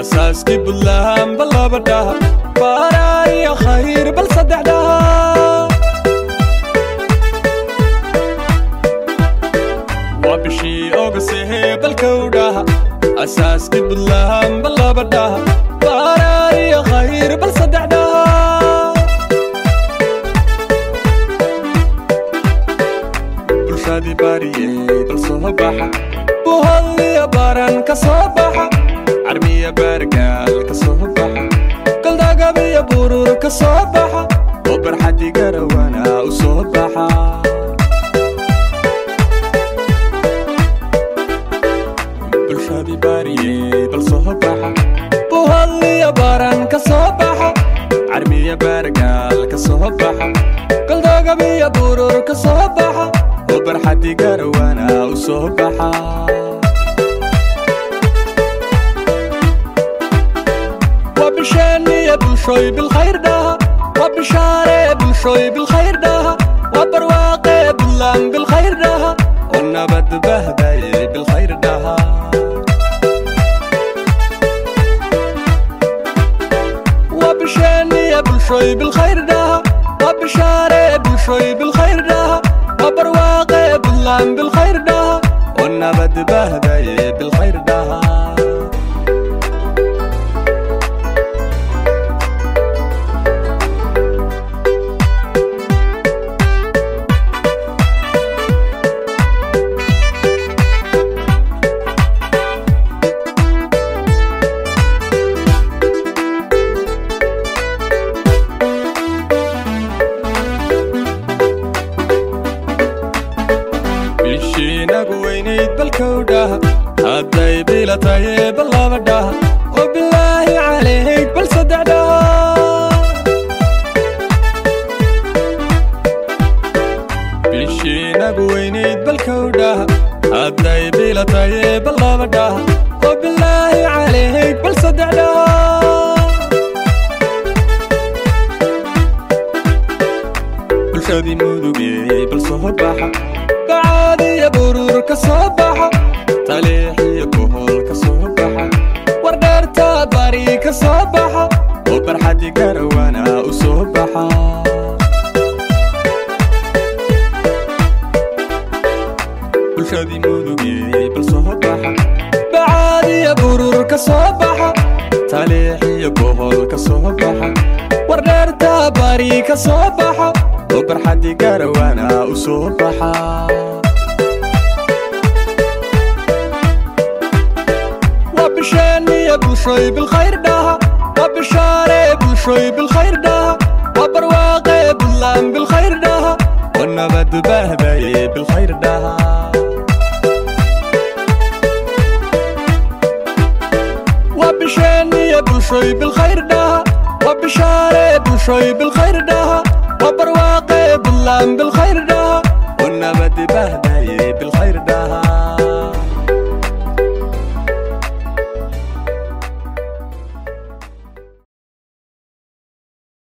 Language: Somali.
asaaskii buntland bal laba dhaha baaraariyo khayr bal saddex dhaha waa bishii ogasehee balkow dhaha asaaskii buntland bal laba dhaha baaraariyo khayr bal saddex dhaha bulshadii baariyey bal soo baxa buholiyo baran ka soo baxa carmiya baargaal ka soo baxa galdagabiyo burur ka soo baxa oo barxadii garawana u soo baxa bulshadii baariyey bal soo baxa buholiyo baran ka soo baxa carmiya baargaal ka soo baxa galdagabiyo burur ka soo baxa oo barxadii garawana u soo baxa وبشاني بالشوي بالخير ده وبشاري بالشوي بالخير ده وبرواقي باللام بالخير ده والنبت بهداي بالخير ده وبشاني بالشوي بالخير ده وبشاري بالشوي بالخير ده وبرواقي باللام بالخير ده والنبت بهداي بالخير ده bishiinagu weynayd balkow dhaha hadday bila taye bal laba dhaha oo bilaahi calayk bal saddex dhaha bishiinagu weynayd balkow dhaha hadday bila taye bal laba dhaha oo bilaahi calayk bal saddex dhaha bulshadii mudugey bal soo baxa bacaadiyo burur ka soo baxa taliixiyo bohol ka soo baxa wardheertaad bari ka soo baxa oo barxadii garawana u soo baxa bulshadii mudugey bal soo baxa bacaadiyo burur ka soo baxa taliixiyo bohol ka soo baxa wardheertaa bari ka soo baxa oo barxadii garawana u soo baxa وبشاني بالشوي بالخير ده وبشاري بالشوي بالخير ده وبرواقي باللام بالخير ده والنبت بهبي بالخير ده وبشاني بالشوي بالخير ده وبشاري بالشوي بالخير ده وبرواقي باللام بالخير ده والنبت بهبي بالخير ده